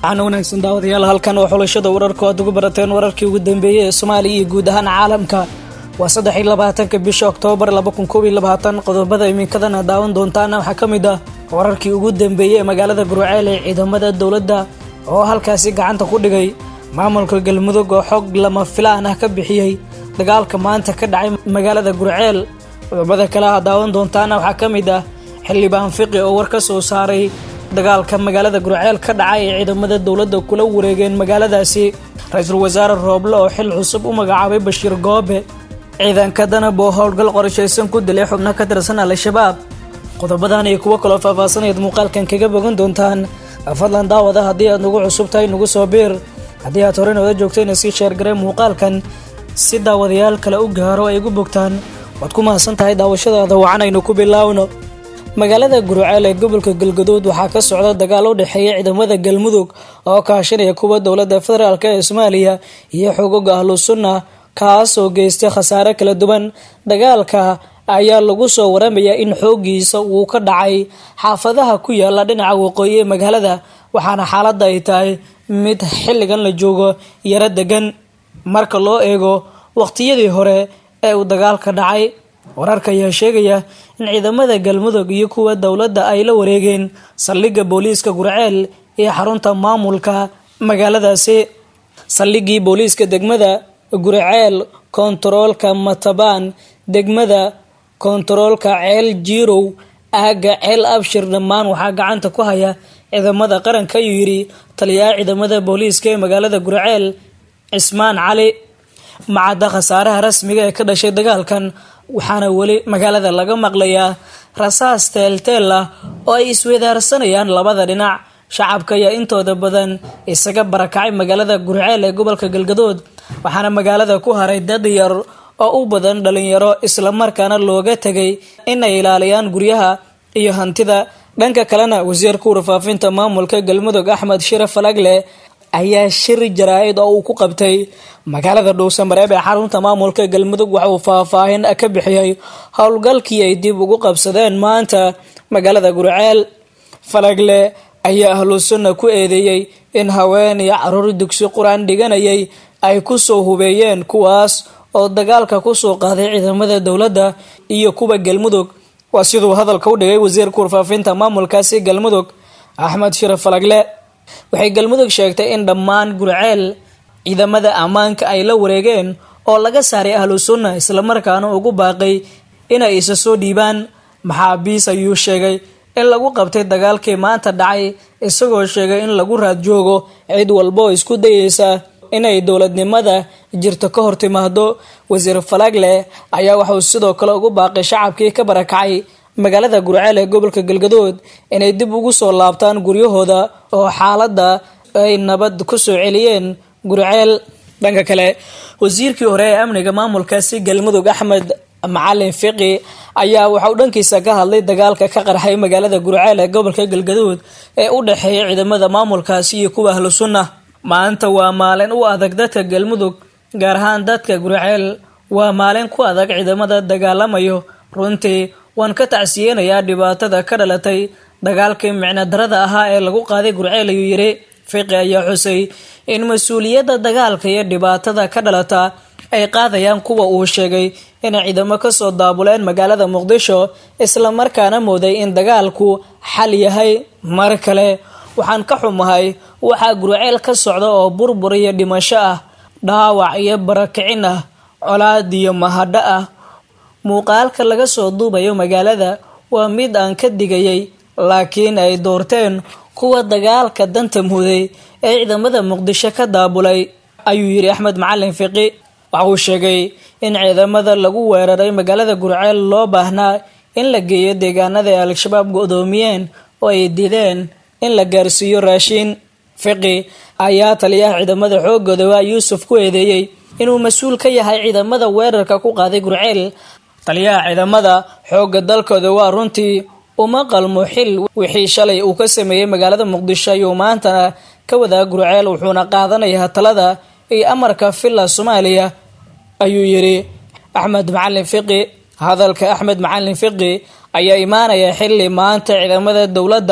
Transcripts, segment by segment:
waxaana wanaagsan daawadayaal halkan oo xulashada wararku aad ugu barateen wararkii ugu dambeeyey ee soomaaliya iyo guud ahaan caalamka waa saddex iyo labaatanka bisha oktoobar laba kun koob iyo labaatan qodobada iminkadana daawan doontaana waxaa ka mid ah wararkii ugu dambeeyey ee magaalada gurceel ee ciidamada dowladda oo halkaasi gacanta ku dhigay maamulka galmudug oo xog lama filaan ah ka bixiyey dagaalka maanta ka dhacay magaalada gurceel qodobada kale ah daawan doontaana waxaa ka mid ah xildhibaan fiqi oo war ka soo saaray dagaalka magaalada gurceel ka dhacay ee ciidamada dowladda kula wareegeen magaaladaasi ra-iisul wasaare rooble oo xil cusub u magacaabay bashiir goobe ciidanka danab oo howlgal qorshaysan ku dilay xubno ka tirsan al-shabaab qodobadan iyo kuwo kaloo faahfaahsanayd muuqaalkan kaga bogan doontaan fadlan daawada haddii aad nagu cusub tahay nagu soo biir haddii aad horey nooda joogtayna sii sheergaree muuqaalkan si daawadayaal kale u gaaro ay gu bogtaan waad ku mahadsan tahay daawashadaada wacanaynu ku bilaawno magaalada gurceel ee gobolka galgaduud waxaa ka socda dagaal u dhexeeya ciidamada galmudug oo kaashanaya kuwa dowladda federaalk ee soomaaliya iyo xogoga ahlu sunna kaas oo geystay khasaare kala duwan dagaalka ayaa lagu soo waramayaa in xoogiisa uu ka dhacay xaafadaha ku yaala dhinaca waqooyi ee magaalada waxaana xaaladda ay tahay mid xilligan la joogo yaro degan marka loo eego waqtiyadii hore ee uu dagaalka dhacay wararka ayaa sheegaya in ciidamada galmudug iyo kuwa dowladda ay la wareegeen saldhigga booliiska gurceel iyo xarunta maamulka magaaladaasi saldhiggii booliiska degmada gurceel kontaroolka matabaan degmada kontaroolka ceel jiirow aaga ceel abshir dhammaan waxaa gacanta ku haya ciidamada qaranka ayuu yidhi taliyaha ciidamada booliiska ee magaalada gurceel cismaan cali macadda khasaaraha rasmiga ee ka dhashay dagaalkan waxaana weli magaalada laga maqlayaa rasaas teelteel ah oo ay iswedaarsanayaan labada dhinac shacabka ayaa intooda badan isaga barakacay magaalada gurceel ee gobolka galgadood waxaana magaalada ku haray dad yar oo u badan dhalinyaro islamarkaana looga tegay inay ilaaliyaan guryaha iyo hantida dhanka kalena wasiirka warfaafinta maamulka galmudug axmed shire falagle ayaa shir jaraa-id oo uu ku qabtay magaalada dhuusamareeb ee xarunta maamulka galmudug waxa uu faahfaahin ka bixiyey howlgalkii ay dib ugu qabsadeen maanta magaalada gurceel falagle ayaa ahlu sunna ku eedeeyey in haween iyo caruur dugsi qur-aan dhiganayay ay kusoo hubeeyeen kuwaas oo dagaalka kusoo qaaday ciidamada dowladda iyo kuwa galmudug waa siduu hadalka u dhigay wasiirka warfaafinta maamulkaasi galmudug axmed shire falagle waxay galmudug sheegtay in dhammaan gurceel ciidamada ammaanka ay la wareegeen oo laga saaray ahlu sunna islamarkaana ugu baaqay inay isa soo dhiibaan maxaabiis ayuu sheegay in lagu qabtay dagaalkii maanta dhacay isagoo sheegay in lagu raad joogo cid walba oo isku dayeysa inay dowladnimada jirto ka hor timaado wasiir falagle ayaa waxauu sidoo kale ugu baaqay shacabkii ka barakacay magaalada gurceel ee gobolka galgadood inay dib ugu soo laabtaan guryahooda oo xaaladda ay nabad ku soo celiyeen gurceel dhanka kale wasiirkii hore ee amniga maamulkaasi galmudug axmed macalin fiqi ayaa waxauu dhankiisa ka hadlay dagaalka ka qarxay magaalada gurceel ee gobolka galgaduud ee u dhexeeya ciidamada maamulkaasi iyo kuwa ahlu sunna maanta waa maalin u adag dadka galmudug gaar ahaan dadka gurceel waa maalin ku adag ciidamada dagaalamayo runtii waan ka tacsiyeenayaa dhibaatada ka dhalatay dagaalkii micno darada ahaa ee lagu qaaday gurceel ayuu yidhi fiqi ayaa xusay in mas-uuliyadda dagaalka iyo dhibaatada ka dhalata ay qaadayaan kuwa uu sheegay inay ciidamo kasoo daabuleen magaalada muqdisho islamarkaana mooday in dagaalku xal yahay mar kale waxaan ka xumahay waxaa gurceel ka socda oo burbur iyo dhimasho ah dhaawac iyo barakicin ah colaad iyo mahadho ah muuqaalka laga soo duubayo magaalada waa mid aan ka digayay laakiin ay doorteen kuwa dagaalka danta muday ee ciidamada muqdisho ka daabulay ayuu yidhi axmed macalin fiqi waxa uu sheegay in ciidamada lagu weeraray magaalada gurceel loo baahnaa in la geeyo deegaanada ay al-shabaab go-doomiyeen oo ay dideen in la gaarsiiyo raashiin fiqi ayaa taliyaha ciidamada xoogooda waa yuusuf ku eedeeyey inuu mas-uul ka yahay ciidamada weerarka ku qaaday gurceel taliyaha ciidamada xoogga dalkooda waa runtii uma qalmo xil wixii shalay uu ka sameeyey magaalada muqdisho ayuu maantana ka wadaa gurceel wuxuuna qaadanayaa talada iyo amarka villa soomaaliya ayuu yidhi axmed macalin fiqi hadalka axmed macalin fiqi ayaa imaanaya xilli maanta ciidamada dowladda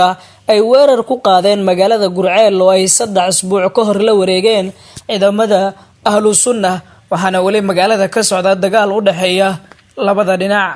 ay weerar ku qaadeen magaalada gurceel oo ay saddex asbuuc ka hor la wareegeen ciidamada ahlu sunna waxaana weli magaalada ka socda dagaal u dhexeeya labada dhinac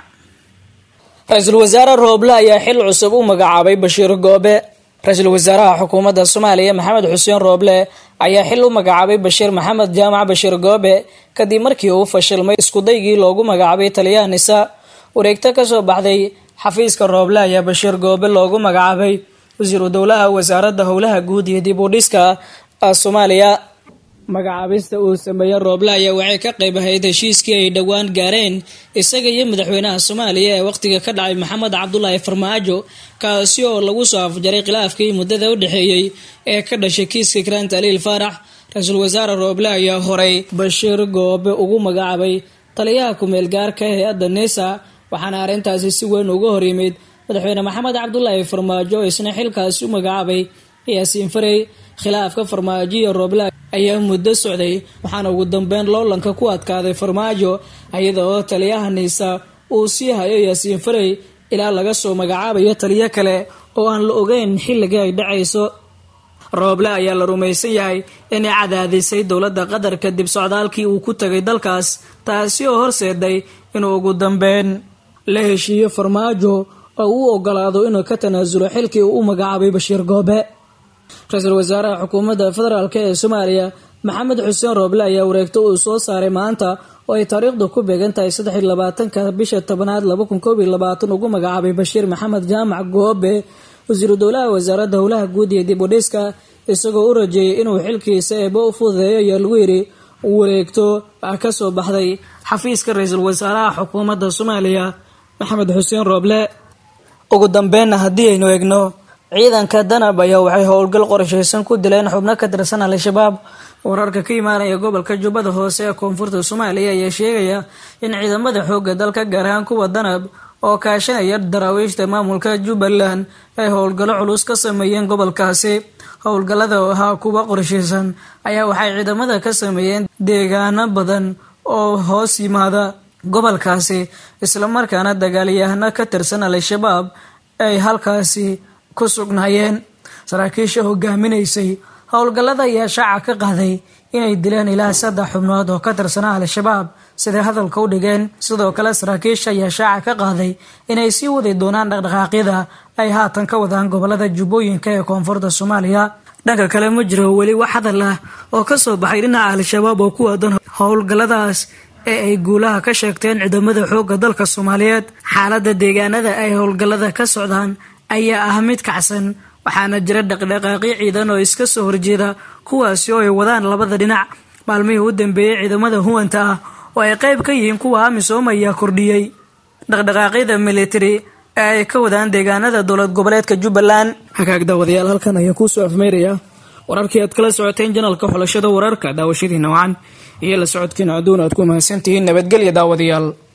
ra-iisul wasaare rooble ayaa xil cusub u magacaabay bashiir goobe ra-iisul wasaaraha xukuumadda soomaaliya maxamed xuseen rooble ayaa xil u magacaabay bashiir maxamed jaamac bashiir goobe kadib markii uu fashilmay iskudaygii loogu magacaabay taliyaha nisa wareegto kasoo baxday xafiiska rooble ayaa bashiir goobe loogu magacaabay wasiiru dowlaha wasaaradda howlaha guud iyo dib u dhiska soomaaliya magacaabista uu sameeyey rooble ayaa waxay ka qayb ahayd heshiiskii ay dhowaan gaareen isaga iyo madaxweynaha soomaaliya ee wakhtiga ka dhacay maxamed cabdulaahi farmaajo kaasi oo lagu soo afjaray khilaafkii muddada u dhexeeyey ee ka dhashay kiiska karaanta aliil faarax ra-iisul wasaare rooble ayaa horay bashiir goobe ugu magacaabay taliyaha ku-meel gaarka hay-adda nisa waxaana arrintaasi si weyn uga hor yimid madaxweyne maxamed cabdulaahi farmaajo oo isna xilkaasi u magacaabay yaasiin farey khilaafka farmaajo iyo rooble ayaa muddo socday waxaana ugu dambeyn loolanka ku adkaaday farmaajo iyada oo taliyaha niisa uu sii hayo yaasiin farey ilaa laga soo magacaabayo taliyo kale oo aan la ogeyn xilligii ay dhacayso rooble ayaa la rumaysan yahay inay cadaadisay dowladda qatar kadib socdaalkii uu ku tagay dalkaas taasi oo horseeday inuu ugu dambeyn la heshiiyo farmaajo oo uu ogolaado inuu ka tanaasulo xilkii uu u magacaabay bashiir goobe ra-iisul wasaaraha xukuumadda federaalk ee soomaaliya maxamed xuseen rooble ayaa wareegto uu soo saaray maanta oo ay taariikhdu ku beegan tahay saddex iyo labaatanka bisha tobanaad laba kun koob iyo labaatan ugu magacaabay bashiir maxamed jaamac goobe wasiiru dowlaha wasaaradda howlaha guud iyo dib u dhiska isagoo u rajeeyay inuu xilkiisa eebo u fududeeyo ayaa lagu yidhi wareegto ka soo baxday xafiiska ra-iisul wasaaraha xukuumadda soomaaliya maxamed xuseen rooble ugu dambeynna haddii aynu eegno ciidanka danab ayaa waxay howlgal qorshaysan ku dileen xubno ka tirsan al-shabaab wararka ka imaanaya gobolka jubbada hoose ee koonfurta soomaaliya ayaa sheegaya in ciidamada xoogga dalka gaar ahaan kuwa danab oo kaashanaya daraawiishta maamulka jubbaland ay howlgallo culus ka sameeyeen gobolkaasi howlgallada oo ahaa kuwa qorshaysan ayaa waxay ciidamada ka sameeyeen deegaano badan oo hoos yimaada gobolkaasi islamarkaana dagaalyahano ka tirsan al-shabaab ay halkaasi ku sugnaayeen saraakiisha hogaaminaysay howlgallada ayaa shaaca ka qaaday inay dileen ilaa saddex xubnood oo ka tirsanaa al-shabaab siday hadalka u dhigeen sidoo kale saraakiisha ayaa shaaca ka qaaday inay sii wadi doonaan dhaqdhaqaaqyada ay haatan ka wadaan gobolada jubbooyinka ee koonfurta soomaaliya dhanka kale ma jiro weli wax hadal ah oo kasoo baxay dhinaca al-shabaab oo ku waadan howlgalladaas ee ay guulaha ka sheegteen ciidamada xoogga dalka soomaaliyeed xaaladda deegaanada ay howlgallada ka socdaan ayaa ah mid kacsan waxaana jira dhaqdhaqaaqyo ciidan oo iska soo horjeeda kuwaasi oo ay wadaan labada dhinac maalmihii u dambeeyey ciidamada huwanta ah oo ay qayb ka yihiin kuwa amisom ayaa kordhiyey dhaqdhaqaaqyada militari ee ay ka wadaan deegaanada dowlad goboleedka jubbaland hagaag daawadayaal halkan ayaa kuusoo afmeeraya wararkii aad kala socoteen janalka xulashada wararka daawashadiina wacan iyo la socodkiina adduun aad ku mahadsantihiin nabadgelya daawadayaal